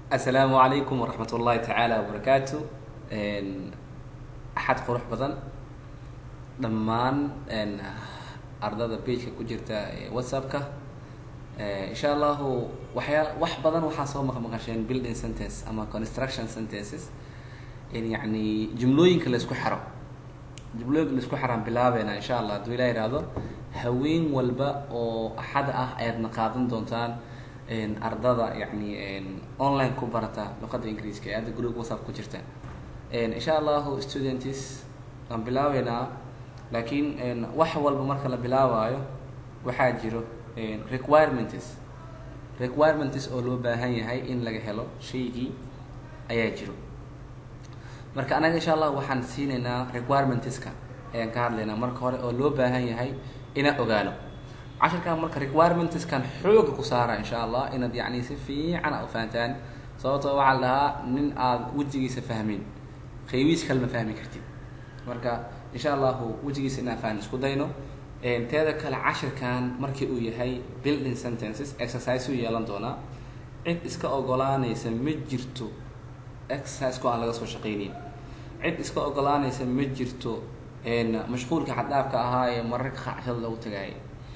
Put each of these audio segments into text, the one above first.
asalaamu calaykum waraxmat ullahi tacaala wabarakaatu axad qurux badan dhammaan ardada bageka ku jirta whatsappka insha allahu waxyaa wax badan waxaa soo maqmaqasheen building sentence ama construction sentences in yani jumlooyinka laisku xero jumlooyinka laisku xeraan bilaabeena insha allah hadduu ilah ihahdo haween walba oo axad ah ayaadna qaadan doontaan ardada yani online ku barata luqada ingiriiska ee hadda group whatsapp ku jirta insha allahu students waan bilaabeynaa laakiin wax walba marka la bilaabaayo waxaa jiro requirements requirements oo loo baahan yahay in laga helo shaygii ayaa jiro marka anaga insha allah waxaan siinaynaa requirementska ayaan ka hadlaynaa marka hore oo loo baahan yahay inaan ogaano cashirkan marka requirementskan xooga ku saara insha allah inaad yani si fiican a ufahantaan sababtoo waxaa la dhahaa nin aad wejigiisa fahmin qaybiis kale ma fahmi kartid marka insha allahu wejigiisa inaan fahmin isku dayno teeda kale cashirkan markii uu yahay building sentences exercise u yeelan doonaa cid iska ogolaanaysa ma jirto exerciseko aan laga soo shaqaynayn cid iska ogolaanaysa ma jirto mashquulka xaddaafka ahaa ee mararka qacshada lagu tagaayay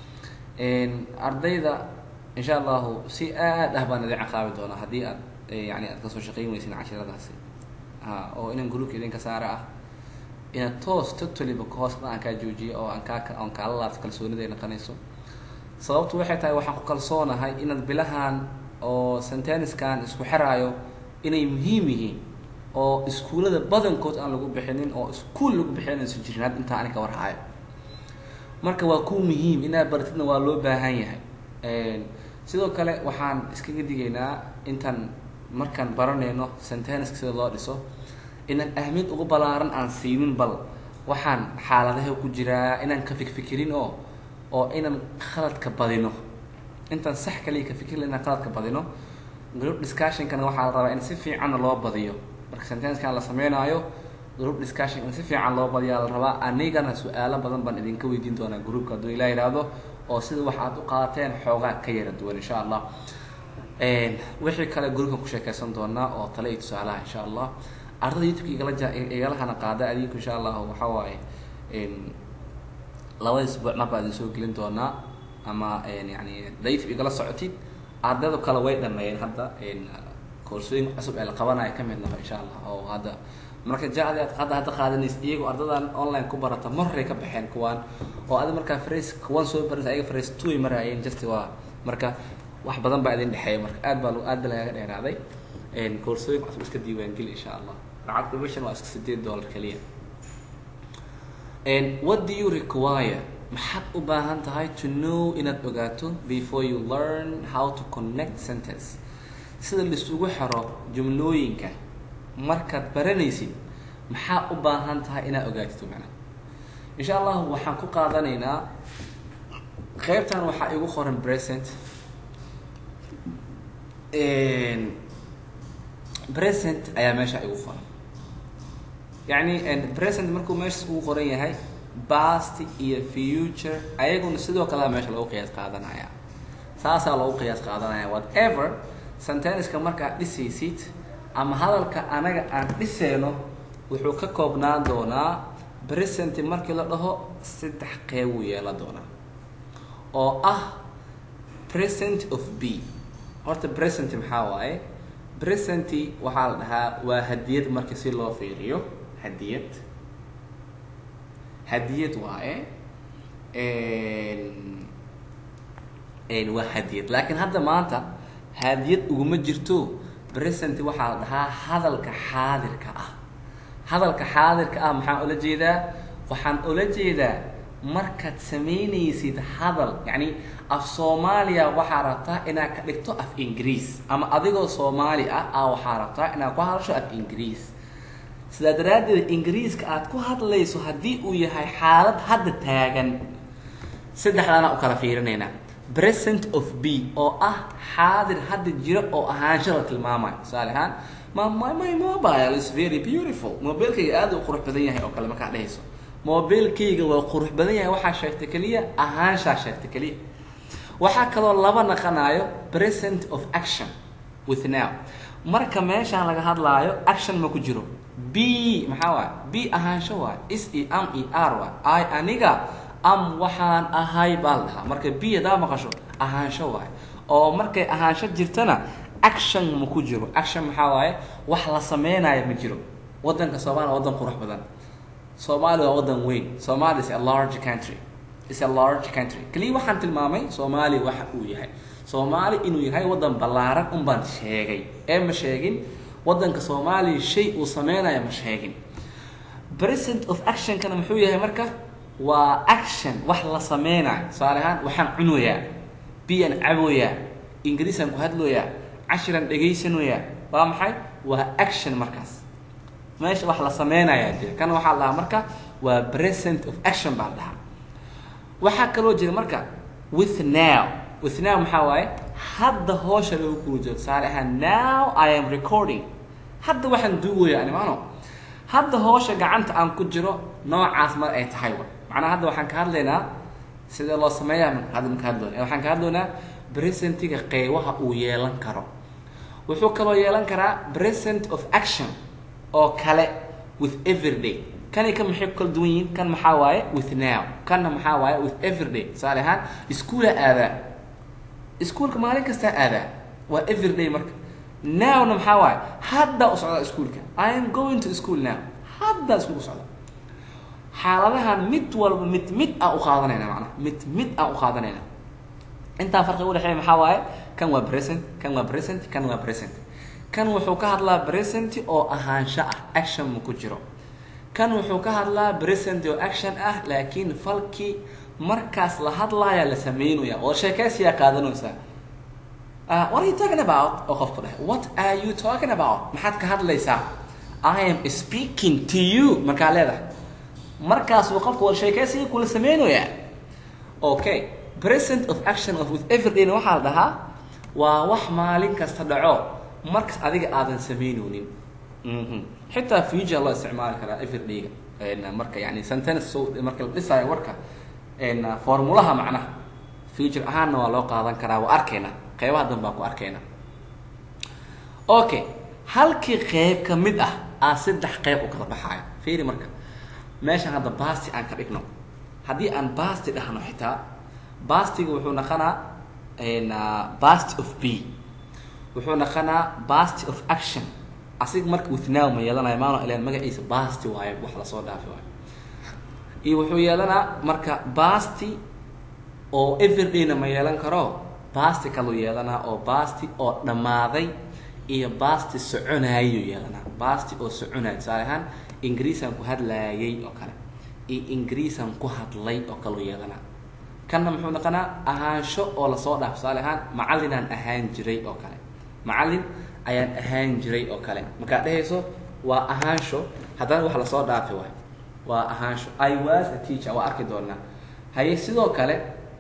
ardayda insha allahu si aad ah baan idin caqaabi doonaa haddii aad yani aad kasoo shaqayn weysin cashiradaasi ha oo inan groupka idinka saara ah inaad toos totaliba hoos aan kaa joojiyo oo aan kaa aan kaala laabto kalsoonida ay naqanayso sababtu waxay tahay waxaan ku kalsoonahay inaad bilahan oo senteniskan isku xeraayo inay muhiim yihiin oo iskuullada badankood aan lagu bixinin oo iskuol lagu bixinayso jirin had intaa anika warhaayo marka waa ku muhiim inaad baratidna waa loo baahan yahay sidoo kale waxaan iskaga digaynaa intaan markaan baranayno sentenska sida loo dhiso inaan ahmiyad ugu balaaran aan siinin bal waxaan xaaladaha ku jiraa inaan ka fikfikirin oo oo inaan khaladka badino intaan sax kaliya ka fikirla inaan khaladka badino group discussionkana waxaa la rabaa in si fiicanna loo badiyo marka sentenckan la sameynaayo group discussion in si fiican loo badiyaa la rabaa anigana su-aalo badan baan idinka weydiin doonaa groupka hadduu ilaa yidhaahdo oo sida wax aad u qaadateen xoogaa ka yara duwan insha allah wixii kale groupkan ku sheekeysan doonaa oo tale iyo tusaalaha insha allah ardada youtubeka igala ja igala hana qaada adinku insha allahu waxa waaye labada isbuuc mar baa idin soo gelin doonaa ama yani da youtube igala socotid ardayda kale way dhameeyeen hadda koorsooyin cusub ee la qabanayo kamid naho insha allah oo hadda marka jacdi aad hadda hadda qaadanaysa iyagoo ardadan online ku barata mar horay ka baxeen kuwaan oo adi markaa phrase kuwan soo baraysa ayaga phrase two ay maraayeen just waa marka wax badan baa idin dhexeeya marka aad baa aad ba lagaga dheeraaday koorsooyin cusub iska diiwaangeli insha allah lacagta mission waa iska sideed dollar keliya what do you require maxaad u baahan tahay to know inaad ogaato before you learn how to connect sentence sida laisugu xero jumlooyinka markaad baranaysid maxaa u baahan tahay inaad ogaatid macna insha allahu waxaan ku qaadanaynaa qeybtan waxaa igu qoran present present ayaa meesha igu qoran yacni present markuu meesha ugu qoran yahay past iyo future ayaguna sidoo kalea meesha lagu qiyaas qaadanaya saasaa lagu qiyaas qaadanaya whatever senteniceka markaad dhisaysid ama hadalka anaga aan dhiseyno wuxuu ka koobnaan doonaa present markii la dhaho saddex qeyb uu yeelan doonaa oo ah present of b horta present maxaa waaye present waxaa la dhahaa waa hadiyad markii si loo fiiriyo hadiyad hadiyad waaye waa hadiyad laakiin hadda maanta hadiyad uguma jirto present waxaa la dhahaa hadalka xaadirka ah hadalka xaadirka ah maxaan ula jeedaa waxaan ula jeedaa markaad samaynaysid hadal yacni af soomaaliya waxaa rabtaa inaad ka dhigto af ingiriis ama adigoo soomaali ah a waxaa rabtaa inaad ku hadasho af ingiriis sidaa daraaddeed ingiriiska aad ku hadlayso haddii uu yahay xaalad hadda taagan saddexdaana u kala fiirinaynaa present of b oo ah xaadir hadda jira oo ahaansho la tilmaamayo tusaale ahaan my my my mobile is very beautiful mobilkayga aada u qurux badan yahay oo kale markaa dhehayso mobilkayga waa qurux badan yahay waxaa sheegta keliya ahaanshaa sheegta keliya waxaa kaloo laba naqanayo present of action with now marka meeshaan laga hadlaayo action ma ku jiro b maxaa waay b ahaansho waay is i am i r waay i aniga am waxaan ahay baa la dhahaa marka b hadaa maqasho ahaansho waay oo markay ahaansho jirtana action ma ku jiro action maxaa waaye wax la sameynayo ma jiro wadanka soomaaliya wadan qurux badan soomaaliya waa wadan weyn somalia is a large country is a large country kaliya waxaan tilmaamay soomaaliya waxa uu yahay soomaali inuu yahay wadan ballaaran un baan sheegay ee ma sheegin wadanka soomaaliya shay uu sameynaya ma sheegin present of actionkana muxuu yahay marka waa action wax la sameynayo tusaale ahaan waxaan cunoyaa biyaan caboyaa ingiriisaan ku hadlooyaa cashiran dhegaysanoyaa waa maxay waa action markaas meesha wax la sameynayaa jira kan waxaa la dhahaa marka waa present of action baa la dhahaa waxaa kaloo jira marka with now with now maxaa waaye hadda hoosha lagu kula jiro tusaale ahaan now i am recording hadda waxaan duugaya ani maano hadda hoosha gacanta aan ku jiro noocaas mar ay tahay wa macnaha hadda waxaan ka hadlaynaa sidee loo sameeyaa hadda maka hadloona waxaan ka hadlaynaa presentiga qeybaha uu yeelan karo wuxuu kaloo yeelan karaa present of action oo kale with everyday kani kan maxay ku kala duwan yihiin kan maxaa waaye with now kanna maxaa waaye with everyday tusaale ahaan iskuula aadaa iskuulka maalin kastaa aadaa waa everyday marka nowna maxaa waaye hadda u socdaa iskuulka i am going to school now hadda iskuulka socda xaaladahan mid walba mid mid aan u qaadanayna macnaha mid mid aan u qaadanayna intaa farqi udhexeeya maxaa waaye kan waa present kan waa present kan waa present kan wuxuu ka hadlaa present oo ahaansho ah action ma ku jiro kan wuxuu ka hadlaa present oo action ah laakiin falkii markaas la hadlaaya la sameynaya oo sheekaysiyaa qaadanaysaa Uh, what are you talking about? oo qofku dhahay what are you talking about maxaad ka hadlaysaa i am speaking to you markaa leedahay markaasuu qofku war sheekaysiga kula sameynayaa okay present of action of with everydayna waxaa la dhahaa waa wax maalin kasta dhaco markas adiga aadan sameynoonin mhm xitaa future loo isticmaali karaa everydayga marka yani sentence so marka la dhisaayo warka formulaha macnaha future ahaanna waa loo qaadan karaa waa arkayna qeybaha dan baan ku arkayna okay halkii qeyb ka mid ah aa saddex qeyb u kala baxaayo fiiri marka meeshan hadda basti aan ka dhigno haddii aan basti dhahno xitaa bastiga wuxuu naqanaa basti of b wuxuu naqanaa basti of action asiga marka with now ma yeelanayo maano ilan magaciisa basti waayo wax lasoo dhaafi waayo iyo wuxuu yeelanaa marka basti oo everydayna ma yeelan karo basti kaluu yeelanaa oo basti oo dhammaaday iyo basti soconaayuu yeelanaa basti oo soconaay tusaale ahaan ingiriisaan ku hadlaayay oo kale iyo ingiriisaan ku hadlay oo kaleu yeelanaa kanna muxuu noqonaa ahaansho oo lasoo dhaaf tusaale ahaan macallinaan ahaan jiray oo kale macallin ayaan ahaan jiray oo kale markaad dhehayso waa ahaansho haddana wax lasoo dhaafi waay waa ahaansho i was a teacher waa arki doonaa haye sidoo kale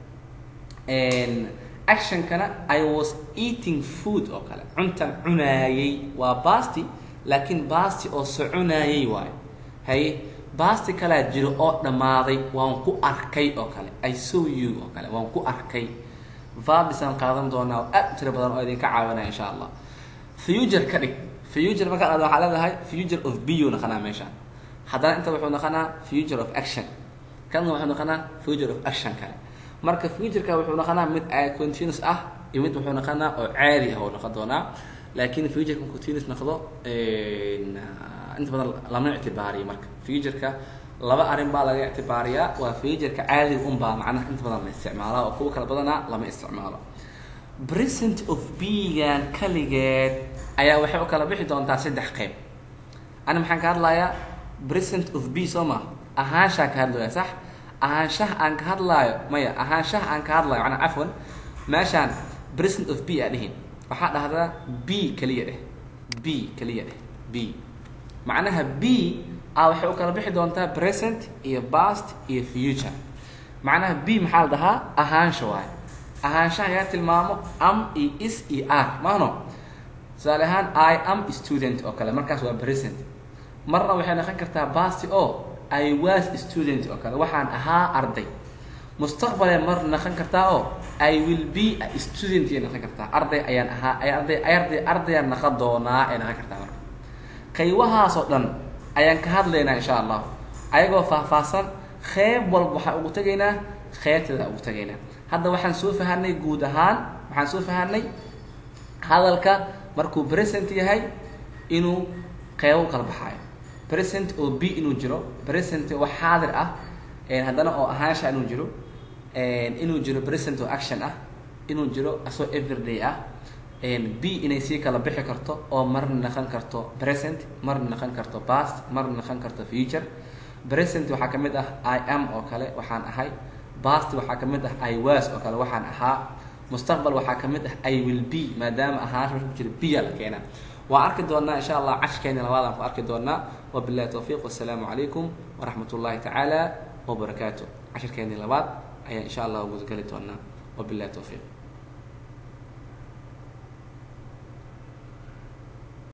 actionkana i was eating food oo kale cuntan cunaayay waa basti laakiin basti oo soconaayay waayo haye basti kalaa jiro oo dhammaaday waan ku arkay oo kale i saw you oo kale waan ku arkay vabisaan qaadan doonaa oo aad u tiro badan oo idinka caawinaya insha allah future ka dhig future markaan aad waxaa leedahay future of b u naqanaa meeshaan haddana inta wuxuu naqanaa future of action kana wuxuu naqanaa future of action kale marka futureka wuxuu naqanaa mid continuous ah iyo mid wuxuu naqanaa oo caadi ah oo noqon doonaa laakiin futureka continuous noqdo inta badan lama ictibaariyo marka futureka laba arrin baa laga ictibaariyaa waa futureka caadiga unbaa macnaha inta badan la isticmaalaa oo kuwa kala badana lama isticmaalo present of b-gan kaligeed ayaa waxay u kala bixi doontaa saddex qeyb ani maxaan ka hadlayaa present of b soo ma ahaanshaan ka hadlaya sax ahaanshaha aan ka hadlaayo maya ahaanshaha aan ka hadlaayo manaa cafwan meeshaan present of b aa dhihin waxaa dhahdaa b keliya dheh b keliya dheh b macnaha b a waxay u kala bixi doontaa present iyo past iyo future macnaha b maxaa la dhahaa ahaansha waayo ahaanshaha yaa tilmaamo am iyo is iyo r maano tusaale ahaan i am student oo kale markaas waa present marna waxay noqon kartaa past o i was student oo kale waxaan ahaa arday mustaqbalay mar naqan kartaa oo i will be a student ay naqan kartaa arday ayaan ahaa ay arday arday ardayaan naqan doonaa ay naqan kartaa marka qaybahaasoo dhan ayaan ka hadlaynaa insha allahu ayagoo faahfaahsan qeyb walba waxaan ugu tegaynaa qeybteeda ugu tegaynaa hadda waxaan soo fahanay guud ahaan waxaan soo fahanay hadalka markuu present yahay inuu qeybo kala baxaayo present oo b inuu jiro present oo xaadir ah haddana oo ahaansha inuu jiro inuu jiro present oo action ah inuu jiro asoo everyday ah b inay sii kala bixi karto oo marna naqan karto present marna naqan karto past marna naqan karto future present waxaa ka mid ah i am oo kale waxaan ahay past waxaa ka mid ah i was oo kale waxaan ahaa mustaqbal waxaa ka mid ah i will be maadaama ahaansha marka ku jira b aa la keenaa waan arki doonaa insha allah cashkeeni labaadaan ku arki doonaa wabillahi towfiiq wasalaamu calaykum waraxmat ullahi tacaala wabarakaatu cashirkeeni labaad ayaan insha allah gudageli doonaa wabillahi towfiiq